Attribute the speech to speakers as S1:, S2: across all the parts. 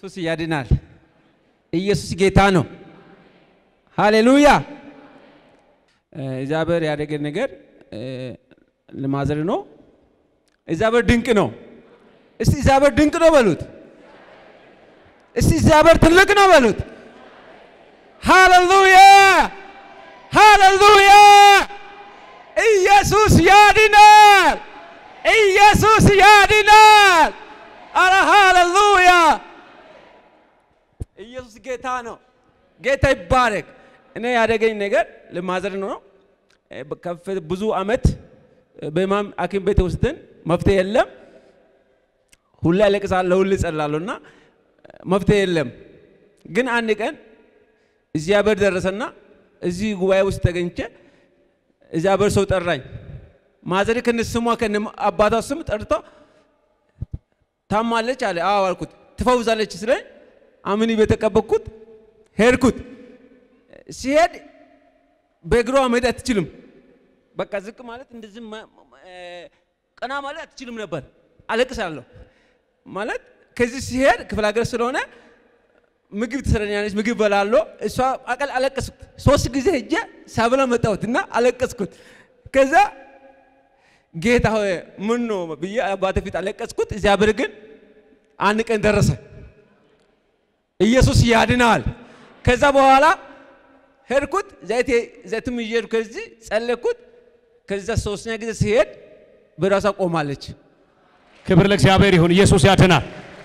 S1: ኢየሱስ ያድናል። ኢየሱስ ጌታ ነው። ሃሌሉያ። እግዚአብሔር ያደረገ ነገር ለማዘር ነው። እግዚአብሔር ድንቅ ነው። እስቲ እግዚአብሔር ድንቅ ነው በሉት። እስቲ እግዚአብሔር ትልቅ ነው በሉት። ሃሌሉያ ሃሌሉያ። ኢየሱስ ያድናል። ኢየሱስ ያድናል። አረ ሃሌሉያ። ኢየሱስ ጌታ ነው። ጌታ ይባረክ። እኔ ያደገኝ ነገር ለማዘር ነው። ከፍ ብዙ አመት በማም ሐኪም ቤት ወስደን መፍትሄ የለም። ሁሌ አለቅሳለሁ፣ ሁሌ እጸላለሁ እና መፍትሄ የለም። ግን አንድ ቀን እግዚአብሔር ደረሰና እዚህ ጉባኤ ውስጥ ተገኝቼ እግዚአብሔር ሰው ጠራኝ። ማዘር ከነ ስሟ ከነ አባቷ ስም ጠርቶ ታማለች አለ። አዎ አልኩት። ትፈውዛለች ስለኝ አምኒ በተቀበልኩት ሄድኩት። ሲሄድ በእግሯ መሄድ አትችልም። በቃ ዝቅ ማለት እንደዚህ ቀና ማለት አትችልም ነበር። አለቅሳለሁ ማለት ከዚህ ሲሄድ ክፍለ ሀገር ስለሆነ ምግብ ትሰረኛለች፣ ምግብ በላለሁ። እሷ አቀል አለቀስኩት። ሶስት ጊዜ ሄጄ ሳብላ መጣሁት እና አለቀስኩት። ከዛ ጌታ ሆይ ምን ነው ብዬ አባቴ ፊት አለቀስኩት። እግዚአብሔር ግን አንድ ቀን ደረሰ። ኢየሱስ ያድናል። ከዛ በኋላ ሄድኩት፣ ዘይት ዘይትም ይዤ ሄድኩ። ከዚህ ጸለይኩት። ከዛ ሶስተኛ ጊዜ ሲሄድ በራሷ ቆማለች።
S2: ክብር ለእግዚአብሔር ይሁን። ኢየሱስ ያድናል።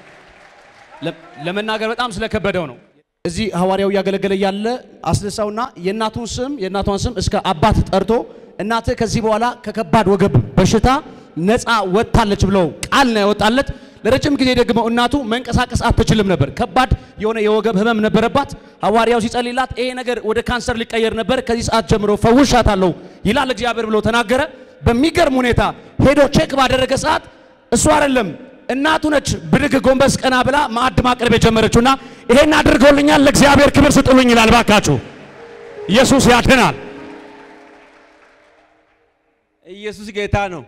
S2: ለመናገር በጣም ስለከበደው ነው። እዚህ ሐዋርያው እያገለገለ ያለ አስነሳውና የእናቱን ስም የእናቷን ስም እስከ አባት ጠርቶ እናትህ ከዚህ በኋላ ከከባድ ወገብ በሽታ ነፃ ወጥታለች ብለው ቃል ነው ያወጣለት። ለረጅም ጊዜ ደግሞ እናቱ መንቀሳቀስ አትችልም ነበር። ከባድ የሆነ የወገብ ህመም ነበረባት። ሐዋርያው ሲጸልይላት ይሄ ነገር ወደ ካንሰር ሊቀየር ነበር፣ ከዚህ ሰዓት ጀምሮ ፈውሻታለሁ ይላል እግዚአብሔር ብሎ ተናገረ። በሚገርም ሁኔታ ሄዶ ቼክ ባደረገ ሰዓት እሱ አይደለም እናቱ ነች ብድግ ጎንበስ ቀና ብላ ማዕድ ማቅረብ የጀመረችውና ይሄን አድርገውልኛል ለእግዚአብሔር ክብር ስጡልኝ ይላል። ባካችሁ ኢየሱስ ያድናል።
S1: ኢየሱስ ጌታ ነው።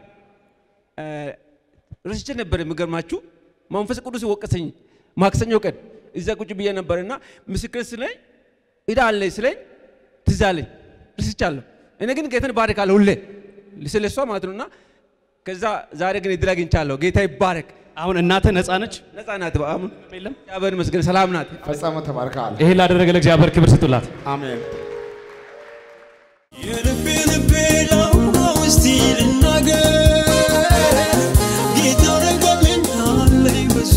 S1: ረስቼ ነበር። የሚገርማችሁ መንፈስ ቅዱስ ወቀሰኝ። ማክሰኞ ቀን እዛ ቁጭ ብዬ ነበርና ምስክር ስለኝ እዳ አለኝ ስለኝ ትዝ አለኝ። ረስቻለሁ። እኔ ግን ጌታን ባረካለሁ ሁሌ ስለ እሷ ማለት ነውና ከዛ ዛሬ ግን እድል አግኝቻለሁ። ጌታ ይባረክ።
S2: አሁን እናትህ ነፃ ነች።
S1: ነፃ ናት። አሁን
S2: የለም
S1: እግዚአብሔር ይመስገን ሰላም ናት።
S3: ፈጸመ ተባርከሃል።
S2: ይሄ ላደረገ ለእግዚአብሔር ክብር ስጡላት።
S3: አሜን።
S4: የልቤ ልቤ ላውራው እስቲ ልናገር ጌታ አረገልኝ አለኝ ብዙ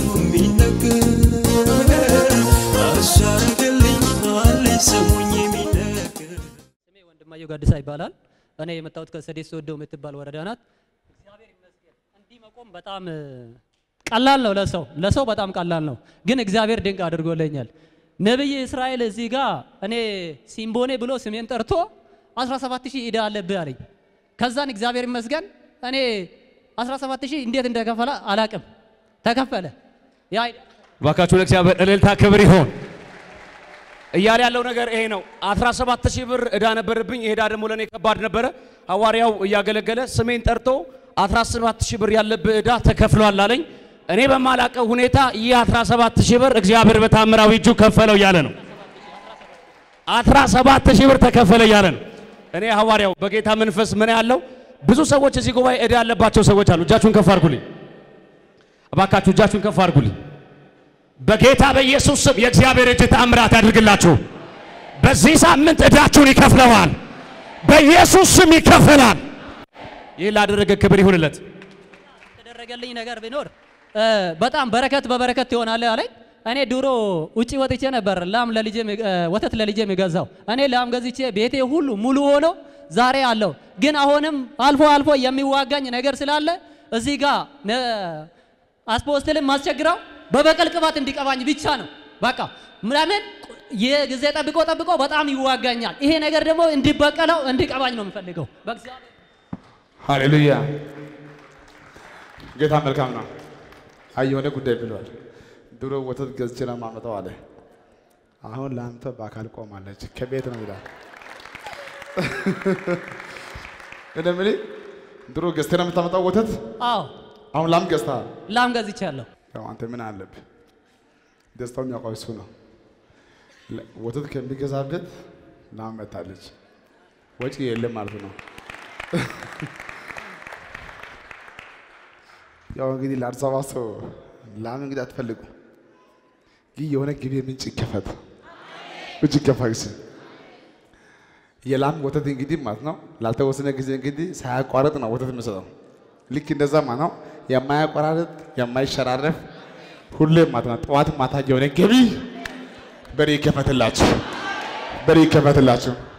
S4: የሚነገር እሱ አረገልኝ አለኝ ስሙኝ የሚነገር
S5: ስሜ ወንድማየሁ ጋድሳ ይባላል። እኔ የመጣሁት ከሰዴት ሶዶ የምትባል ወረዳ ናት። እግዚአብሔር ይመስገን እንዲህ መቆም በጣም እ፣ ቀላል ነው ለሰው ለሰው በጣም ቀላል ነው፣ ግን እግዚአብሔር ድንቅ አድርጎልኛል። ነብይ እስራኤል እዚህ ጋር እኔ ሲምቦኔ ብሎ ስሜን ጠርቶ 17 ሺህ ዕዳ አለብህ አለኝ። ከዛን እግዚአብሔር ይመስገን እኔ 17 ሺህ እንዴት እንደከፈለ አላቅም፣ ተከፈለ። ያ
S2: ባካችሁ ለእግዚአብሔር እልልታ ክብር ይሆን እያለ ያለው ነገር ይሄ ነው። 17 ሺህ ብር ዕዳ ነበረብኝ። ይሄ ዕዳ ደግሞ ለእኔ ከባድ ነበረ። ሐዋርያው እያገለገለ ስሜን ጠርቶ 17 ሺህ ብር ያለብህ ዕዳ ተከፍሏል አለኝ። እኔ በማላቀው ሁኔታ ይህ 17 ሺህ ብር እግዚአብሔር በታምራዊ እጁ ከፈለው እያለ ነው። 17 ሺህ ብር ተከፈለ እያለ ነው። እኔ ሐዋርያው በጌታ መንፈስ ምን ያለው ብዙ ሰዎች እዚህ ጉባኤ ዕዳ ያለባቸው ሰዎች አሉ። እጃችሁን ከፍ አድርጉልኝ እባካችሁ፣ እጃችሁን ከፍ አድርጉልኝ። በጌታ በኢየሱስ ስም የእግዚአብሔር እጅ ተአምራት ያድርግላችሁ። በዚህ ሳምንት ዕዳችሁን ይከፍለዋል። በኢየሱስ ስም ይከፈላል። ይህ ላደረገ ክብር ይሁንለት።
S5: የተደረገልኝ ነገር ቢኖር እ፣ በጣም በረከት በበረከት ትሆናለህ አለኝ። እኔ ድሮ ውጪ ወጥቼ ነበር ላም ለልጄ የሚ- እ፣ ወተት ለልጄ የሚገዛው እኔ ላም ገዝቼ ቤቴ ሁሉ ሙሉ ሆኖ ዛሬ አለው። ግን አሁንም አልፎ አልፎ የሚዋጋኝ ነገር ስላለ እዚህ ጋር ነ- አስፖስትልን ማስቸግረው በበቀል ቅባት እንዲቀባኝ ብቻ ነው። በቃ ለምን የጊዜ ጠብቆ ጠብቆ በጣም ይዋጋኛል። ይሄ ነገር ደግሞ እንዲበቀለው እንዲቀባኝ ነው የምፈልገው በእግዚአብሔር
S3: ሃሌሉያ። ጌታ መልካም ነው። አይ የሆነ ጉዳይ ብሏል። ድሮ ወተት ገዝቼ ነው የማመጣው አለ። አሁን ለአንተ በአካል ቆማለች። ከቤት ነው ይላል። እኔ የምልህ ድሮ ገዝተህ ነው የምታመጣው ወተት፣
S5: አዎ
S3: አሁን ላም ገዝተሃል።
S5: ላም ገዝቻለሁ።
S3: ያው አንተ ምን አለብህ? ደስታውን ያውቀው እሱ ነው። ለ- ወተት ከሚገዛበት ላም መታለች። ወጪ የለም ማለት ነው። ያው እንግዲህ ለአዲስ አበባ ሰው ላም እንግዲህ አትፈልጉ፣ ግን የሆነ ግቢ ምንጭ ይከፈት፣ ምንጭ ይከፈት። የላም ወተት እንግዲህ ማለት ነው ላልተወሰነ ጊዜ እንግዲህ ሳያቋርጥ ነው ወተት የሚሰጠው። ልክ እንደዛ ማለት ነው የማያቋራርጥ የማይሸራረፍ ሁሌም ማለት ነው ጠዋት ማታ የሆነ ገቢ በሬ ይከፈትላችሁ፣ በሬ ይከፈትላችሁ።